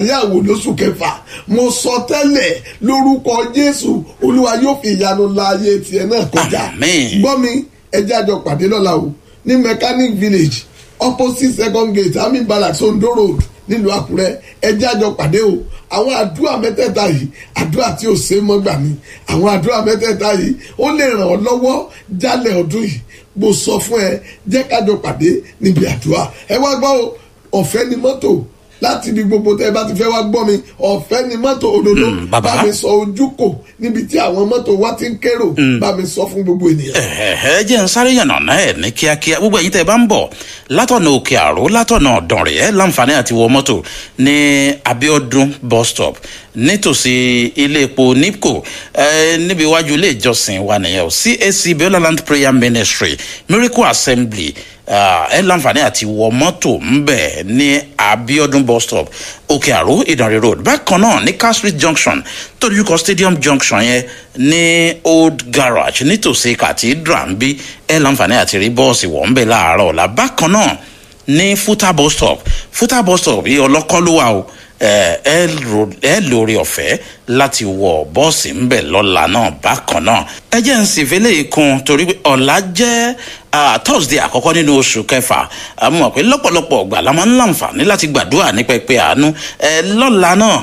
ìgbéyàwó lóṣù kẹfà mo sọ tẹ́lẹ̀ lórúkọ jésù olúwa yóò fi ìyanu la ayé tiẹ̀ náà kọjá Àmín. gbọ́ mi ẹjẹ́ àjọ pàdé lọ́la o ní mechanic village opposite second gate army barracks ondo road nílùú àkúrẹ́ ẹjẹ́ àjọ pàdé o àwọn àdúrà mẹ́tẹ̀ẹ̀ta yìí àdúrà tí ò ṣe é mọ́ gbà mí àwọn àdúrà mẹ́tẹ̀ẹ̀ta yìí ó lè ràn ọ́ lọ́wọ́ jálẹ̀ ọdún yìí mo sọ fún ẹ jẹ́ kájọ pàdé níbi àdúrà ẹ wá gbọ́ o ọ̀fẹ́ ni mọ́tò láti ibi gbogbo tẹ́ ẹ bá ti fẹ́ wá gbọ́ mi ọ̀fẹ́ ni mọ́tò òdodo Mm, bàbá. bá mi sọ ojú kò níbi tí àwọn mọ́tò wá ti ń kérò bá mi sọ fún gbogbo ènìyàn. ẹ jẹ́ ń sáré yànnà náà ẹ̀ ní kíákíá gbogbo ẹ̀yin tẹ́ ẹ bá ń bọ̀ látọ̀nà òkè àró látọ̀nà ọ̀dànrẹ̀ ẹ̀ láǹfààní àti wọ mọ́tò ní abiodun bus stop nítòsí ilé epo nipco ẹ níbi iwájú ilé ìjọsìn wa nìyẹn o cac biola land prayer ministry miracle assembly ah, ẹ láǹfààní àti wọ mọ́tò ńbẹ̀ ní abiodun bus stop òkè àró ìdànrè road bákan náà ní car street junction tó dojúkọ stadium junction yẹn ní old garage nítòsí cathedral ń bí ẹ láǹfààní àti rí bọ́ọ̀sì wọ̀ ńbẹ̀ láàárọ̀ ọ̀la bákan náà ní futa bus stop futa bus stop yìí ọlọ́kọ́ ló wà o ẹ ẹ ro- ẹ lórí ọ̀fẹ́ láti wọ bọ́ọ̀sì ńbẹ̀ lọ́la náà bákan náà ẹ jẹ́ ń sì fẹ́lẹ́ ikun torí pé ọ̀la jẹ́ ah, thursday àkọ́kọ́ nínú oṣù kẹfà a mọ̀ pé lọ́pọ̀lọpọ̀ ọgbà la máa ń láǹfààní láti gbàdúrà ní pẹpẹ àánú ẹ lọ́la náà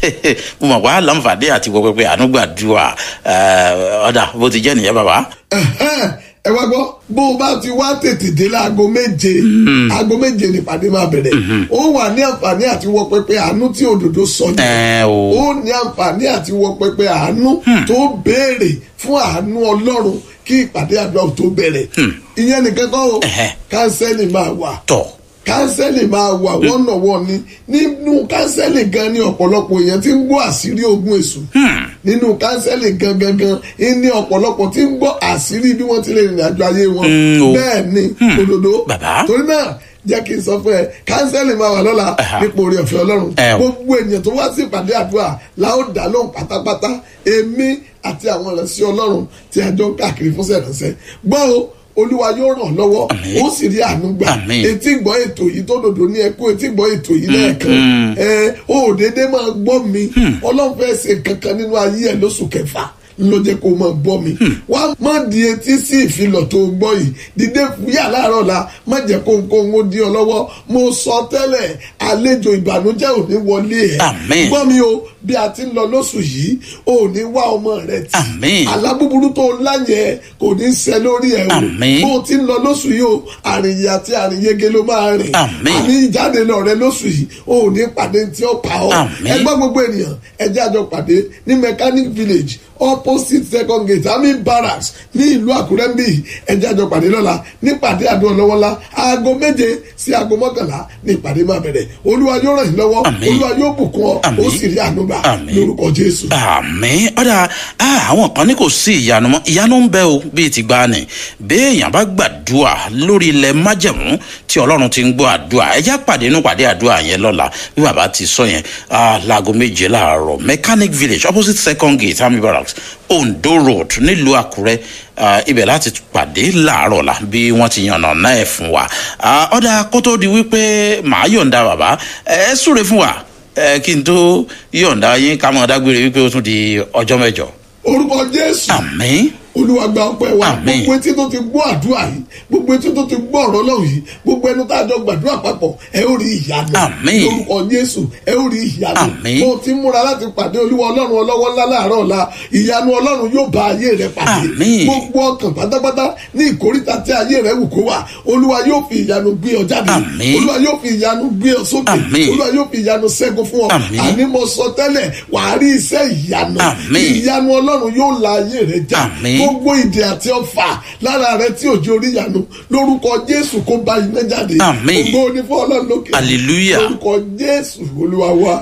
mo mọ̀ wá láǹfààní àti wọ pẹpẹ àánú gbàdúrà ẹ, ọ̀dà bó ti jẹ́ nìyẹn bàbá. Ẹ̀hẹ́n, ẹ wá gbọ́ bó o bá ti wá tètè dé láago méje aago méje nípàdé máa bẹ̀rẹ̀ ó wà ní àǹfààní àti wọ pẹpẹ àánú tí òdòdó sọ ní ẹ o ó ní àǹfààní àti wọ pẹpẹ àánú tó béèrè fún àánú ọlọ́run kí ìpàdé àdúrà tó bẹ̀rẹ̀ ìyẹn nìkan kọ́ o Ẹ̀hẹ́. kánsẹ́lì máa wà tọ̀ kánsẹ́lì máa wà wọ́nàwọ́ ni nínú kánsẹ́lì gan ni ọ̀pọ̀lọpọ̀ èèyàn ti ń gbọ́ àṣírí ogun èṣù nínú kánsẹ́lì gan gan gan ní ọ̀pọ̀lọpọ̀ ti ń gbọ́ àṣírí bí wọ́n ti lè rìnrìn àjò ayé wọn Mm, o. bẹ́ẹ̀ ni òdodo Bàbá. torí náà jẹ́ kí n sọ fún ẹ kánsẹ́lì máa wà lọ́la Ẹ̀hà. nípa orí ọ̀fẹ́ ọlọ́run Ẹ o. gbogbo ènìyàn tó wá sí ìpàdé àdúrà láò dá lóhùn pátápátá èmi àti àwọn ìránṣẹ́ ọlọ́run tí a jọ ń káàkiri fún sẹ̀ránṣẹ́ gbọ́ o olúwa yóò ràn ọ́ lọ́wọ́ Àmín. ó sì rí àánú gbà Àmín. etí gbọ́ ètò yìí tó dòdò ní ẹkú etí gbọ́ ètò yìí lẹ́ẹ̀kan ẹ ó dédé máa gbọ́ mi ọlọ́run fẹ́ ṣe kankan nínú ayé ẹ̀ lóṣù kẹfà ló jẹ́ kó máa gbọ́ mi wá má di etí sí ìfilọ̀ tó gbọ́ yìí dìde fúyà láàárọ̀ la má jẹ́ kó ń kó ń ó di ọ lọ́wọ́ mo sọ tẹ́lẹ̀ àlejò ìbànújẹ́ ò ní wọlé ẹ̀ Àmín. gbọ́ mi o bí a ti ń lọ lóṣù yìí ò ní wá ọmọ rẹ tì Àmín. alábúburú tó láyẹ kò ní ṣẹ lórí ẹ o Àmín. bó o ti ń lọ lóṣù yìí o àrìnyè àti àrìnyege ló máa rìn Àmín. àní ìjáde lọ rẹ lóṣù yìí o ò ní pàdé tí ó pa ọ Àmín. ẹgbẹ́ gbogbo ènìyàn ẹjẹ́ àjọ pàdé ní mechanic village opposite second gate army barracks ní ìlú àkúrẹ́ ń bì ẹjẹ́ àjọ pàdé lọ́la nípàdé àdúrà lọ́wọ́lá aago méje sí aago mọ́kànlá ní ìpàdé máa bẹ̀rẹ̀ olúwa yóò ràn yín lọ́wọ́ Àmín. olúwa yóò bùkún ọ ó Àmín. sì rí àánú gbà Àmín. lórúkọ jésù. àmì ọ̀dà ah, àwọn kan ní kò sí ìyanu mọ́ ìyanu ń bẹ o bíi ti gbá ni béèyàn bá gbàdúrà lórí ilẹ̀ májẹ̀mú tí ọlọ́run ti ń gbọ́ àdúrà ẹjá pàdé inú pàdé àdúrà yẹn lọ́la bí bàbá ti sọ yẹn ah, láago méje láàárọ̀ mechanic village opposite second gate army barracks ondo road nílùú àkúrẹ́ ah, ibẹ̀ láti pàdé láàárọ̀ la bí wọ́n ti yànnà náà ẹ̀ fún wa Ah, ọ̀dà kó tó di wípé màá yọ̀ǹda bàbá ẹ súre fún wa ẹ kí n tó yọ̀ǹda yín ká mọ̀ dágbére wípé ó tún di ọjọ́ mẹ́jọ. orúkọ jésù àmín olúwa gba ọpẹ́ wa Àmín. gbogbo etí tó ti gbọ́ àdúrà yìí gbogbo etí tó ti gbọ́ ọ̀rọ̀ Ọlọ́run yìí gbogbo ẹnu tá a jọ gbàdúrà papọ̀ ẹ ó rí ìyanu Àmín. lórúkọ Jésù ẹ ó rí ìyanu Àmín. mo ti múra láti pàdé olúwa Ọlọ́run ọlọ́wọ́ ńlá láàárọ̀ ọ̀la ìyanu Ọlọ́run yóò bá ayé rẹ pàdé Àmín. gbogbo ọkàn pátápátá ní ìkórìtà tí ayé rẹ wù kó wà olúwa yóò fi ìyanu gbé ọ jáde Àmín. olúwa yóò fi ìyanu gbé ọ sókè Àmín. olúwa yóò fi ìyanu ṣẹ́gun fún ọ Àmín. àní mo sọ tẹ́lẹ̀ wàá rí iṣẹ́ ìyanu Àmín. ìyanu Ọlọ́run yóò la ayé rẹ já Àmín. gbogbo ìdè àti ọfà lára rẹ tí òjò orí yanu lórúkọ jésù kó bá iná jáde Àmín. ògo ni fún ọlọ́run lókè Hallelujah. lórúkọ jésù olúwa wa.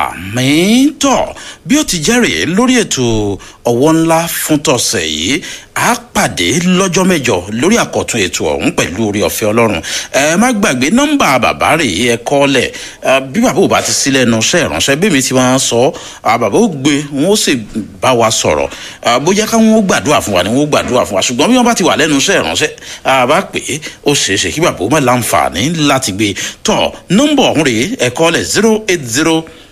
àmín tọ bí ó ti jẹ́rìí lórí ètò ọwọ́ ńlá fún tọ̀sẹ̀ yìí a pàdé lọ́jọ́ mẹ́jọ lórí àkọ́tún ètò ọ̀hún pẹ̀lú orí ọ̀fẹ́ ọlọ́run ẹ má gbàgbé nọ́mbà bàbá rè é kọ́ lẹ̀ ẹ, bí bàbá ò bá ti sílẹ̀ nu iṣẹ́ ìránṣẹ́ bí mi ti máa ń sọ à, bàbá ó gbé wọn ó sì bá wa sọ̀rọ̀ à, bóyá káwọn ó gbàdúrà fún wa ni wọn ó gbàdúrà fún wa ṣùgbọ́n bí wọ́n bá ti wà lẹ́nu iṣẹ́ ìránṣẹ́ a bá pè é ó ṣeé ṣe kí bàbá ó má láǹfààní láti gbé tọ̀ nọ́mbà ọ̀hún rè é kọ́ lẹ̀ zero eight zero